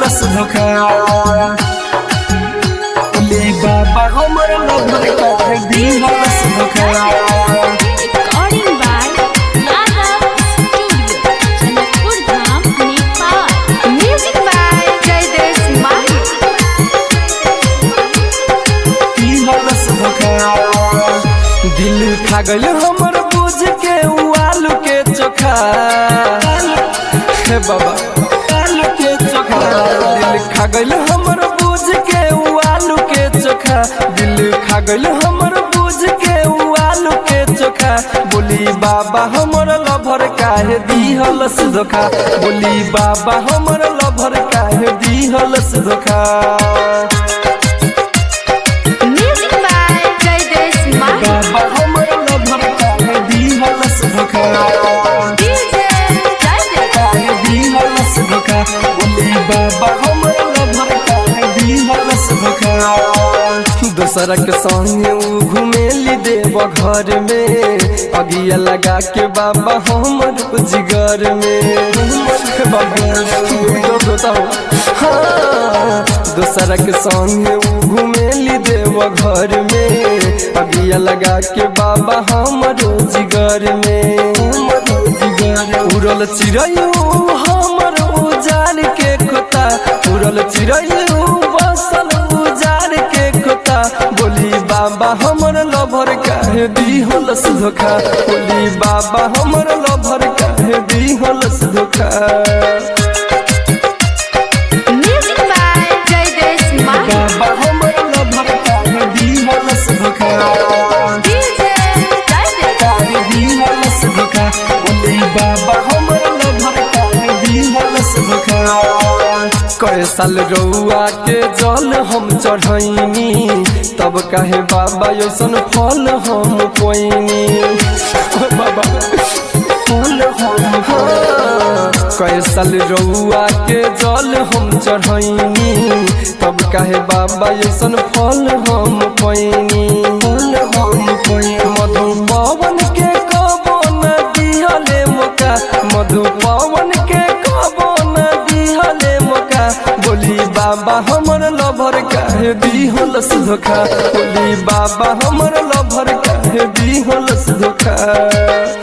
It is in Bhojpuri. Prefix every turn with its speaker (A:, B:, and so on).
A: दिहलस धोखा बोले बाबा हमर लभर काहे दिहलस धोखा
B: Recording by Yadav Studio, Janakpur Dham, Nepal. Music by Jaidesh Mahi.
A: दिहलस धोखा दिल खा गइल हमर बुझ के उ आलू के चोखा हे बाबा आलू के चोखा दिल खा गइल हमर बुझ के उ आलू के चोखा दिल खा गइल हमर बुझ के उ आलू के चोखा बोली बाबा हमर लभर काहे दिहलस धोखा बोली बाबा हमर लभर काहे दिहलस धोखा
B: Music by Jaidesh Mahi.
A: बाबा हमर लभर काहे दिहलस धोखा
B: DJ Jaidesh.
A: काहे दिहलस धोखा बोले बाबा हमर लभर काहे दिहलस धोखा दोसरा के संगे उ घुमेली देव घर में अगिया लगा के बाबा हमर जिगर में बाबा दो दोता हो हाँ दोसरा के संगे उ घुमेली देव घर में अगिया लगा के बाबा हमर जिगर में जिगर उड़ल चिड़ैयो हमर उजार के खोता उड़ल चिड़ैयो बसल उजार के खोता बोली बाबा हमर लभर काहे दिहलस धोखा बोली बाबा हमर लभर काहे दिहलस धोखा
B: Music by Jaidesh Mahi.
A: बाबा हमर लभर काहे दिहलस धोखा
B: DJ Jaidesh.
A: काहे दिहलस धोखा बोली बाबा हमर लभर काहे दिहलस धोखा कए साल रउआ के जल हम चढ़ैनी तब काहे बाबा ऐसन फल हम कोइनी बाबा फल हम हाँ। कए साल रउआ के जल हम चढ़ैनी तब काहे बाबा ऐसन फल हम कोइनी फल हम कोइनी मधु पवन के कबो न दिहले मौका मधु पवन के कबो न दिहले मौका बोली बाबा हमर लभर काहे दिहलस धोखा बोली बाबा हमर लभर काहे दिहलस धोखा